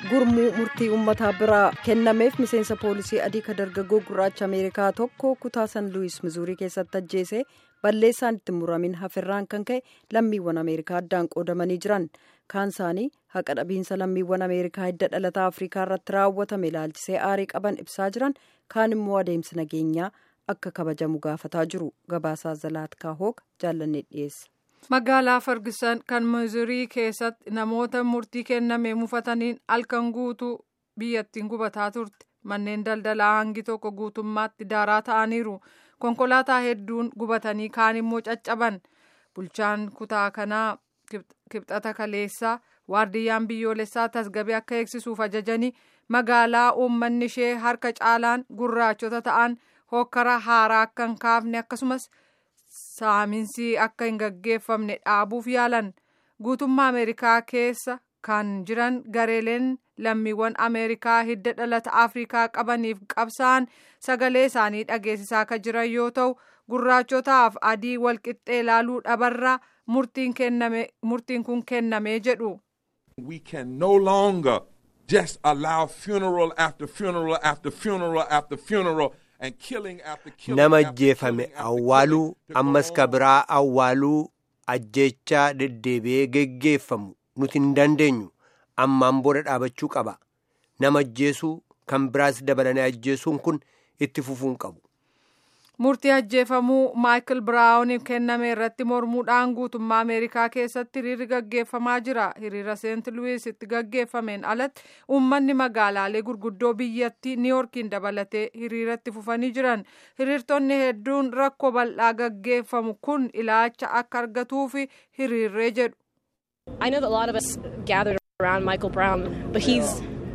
gurmuu murtii uummataa biraa kennameef miseensa poolisii adii ka dargaggoo gurraacha ameerikaa tokko kutaa san luwis mizuurii keessatti ajjeese balleessaan itti muramin hafirraan kan ka'e lammiiwwan ameerikaa addaan qoodamanii jiran kaan isaanii haqa dhabiinsa lammiiwwan ameerikaa hidda dhalataa afrikaa irratti raawwatame ilaalchisee aarii qaban ibsaa jiran kaan immoo adeemsi nageenyaa akka kabajamu gaafataa jiru gabaasaa zalaatkaa hooga jaallannee dhiyeessa. magaalaa fargisan kan mizurii keessatti namoota murtii kenname mufataniin halkan guutuu biyyattiin gubataa turte manneen daldalaa hangi tokko guutummaatti daaraa ta'aniiru konkolaataa hedduun gubatanii kaan immoo caccaban bulchaan kutaa kanaa kibxata kaleessaa waardiyyaan biyyoolessaa tasgabee akka eegsisuuf ajajanii magaalaa uummanni ishee harka caalaan gurraachota ta'an hokkara haaraa akka hin kaafne akkasumas. saaminsi akka hin gaggeeffamne dhaabuuf yaalan guutummaa ameerikaa keessa kan jiran gareeleen lammiiwwan ameerikaa hidda dhalata afrikaa qabaniif qabsa'an sagalee isaanii dhageessisaa kan jiran yoo ta'u gurraachotaaf adii walqixxee ilaaluu dhabarraa murtiin kun kennamee jedhu. We can no longer just allow funeral after funeral after funeral after funeral. nama ajjeefame awwaaluu ammas ka biraa awwaaluu ajjechaa deddeebi'ee geggeeffamu nuti hin dandeenyu ammaan booda dhaabachuu qaba nama ajjeesuu kan biraas dabalanii ajjeesuun kun itti fufuun qabu. murtii ajjeefamuu maayikil biraawuniif kenname irratti mormuudhaan guutummaa ameerikaa keessatti hiriirri gaggeeffamaa jira hiriira seent luwiis itti gaggeeffameen alatti uummanni magaalaalee gurguddoo biyyattii niiyorkiin dabalatee hiriiratti fufanii jiran hiriirtonni hedduun rakkoo bal'aa gaggeeffamu kun ilaacha akka argatuuf hiriirree jedhu. I know that a lot of us gathered around Michael Brown, but he's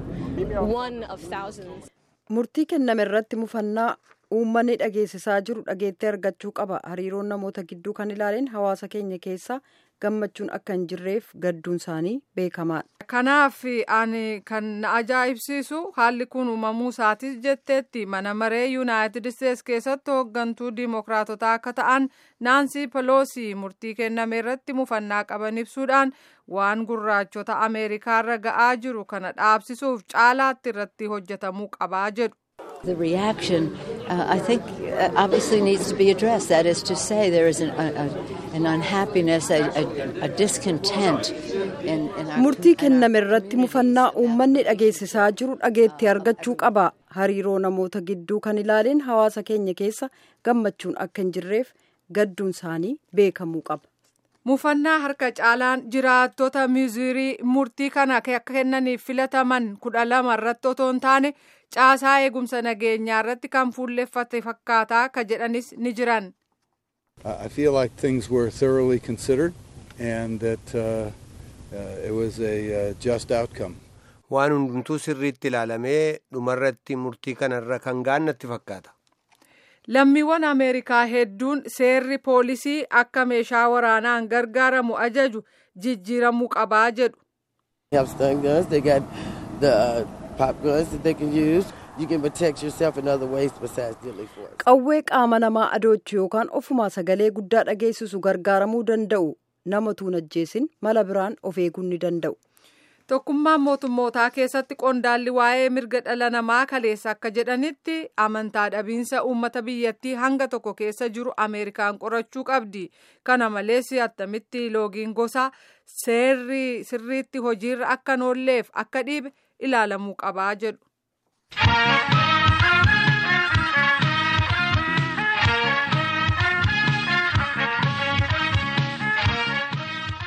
one of thousands. murtii kenname irratti mufannaa uummanni dhageessisaa jiru dhageettee argachuu qaba hariiroon namoota gidduu kan ilaaleen hawaasa keenya keessa gammachuun akka hin jirreef gadduun isaanii beekamaadha. kanaaf ani kan na ajaa'ibsiisu haalli kun uumamuu isaatis jetteetti mana maree yuunaayitid isteets keessatti hooggantuu diimokiraatotaa akka ta'an naansii peloosi murtii kenname irratti mufannaa qaban ibsuudhaan waan gurraachota ameerikaarra ga'aa jiru kana dhaabsisuuf caalaatti irratti hojjetamuu qabaa jedhu. The reaction, uh, I think, uh, obviously needs to be addressed. That is to say, there is an, a, an unhappiness, a, a, a discontent in, in our murtii kenname irratti mufannaa uummanni dhageessisaa jiru dhageetti argachuu qaba hariiroo namoota gidduu kan ilaaleen hawaasa keenya keessa gammachuun akka hin jirreef gadduun isaanii beekamuu qaba. mufannaa harka caalaan jiraattota mizurii murtii kana akka kennaniif filataman kudha lama irratti otoo hin taane caasaa eegumsa nageenyaa irratti kan fuulleffate fakkaataa ka jedhanis ni jiran. I feel like things were thoroughly considered and that uh, uh, it was a uh, just outcome. Waan hundumtuu sirriitti ilaalamee dhumarratti murtii kanarra kan gaannatti fakkaata. Lammiiwwan Ameerikaa hedduun seerri poolisii akka meeshaa waraanaan gargaaramu ajaju jijjiiramuu qabaa jedhu. have stun guns. They got the uh, pop guns that they can use. You can protect yourself in other ways besides deadly force. qawwee qaama namaa adoochu yookaan ofumaa sagalee guddaa dhageessisu gargaaramuu danda'u nama tuun ajjeesin mala biraan of eeguu ni danda'u. Tokkummaan mootummootaa keessatti qondaalli waa'ee mirga dhala namaa kaleessa akka jedhanitti amantaa dhabiinsa uummata biyyattii hanga tokko keessa jiru Ameerikaan qorachuu qabdi. Kana malees attamitti loogiin gosaa seerri sirriitti hojiirra akka noolleef akka dhiibe ilaalamuu qabaa jedhu.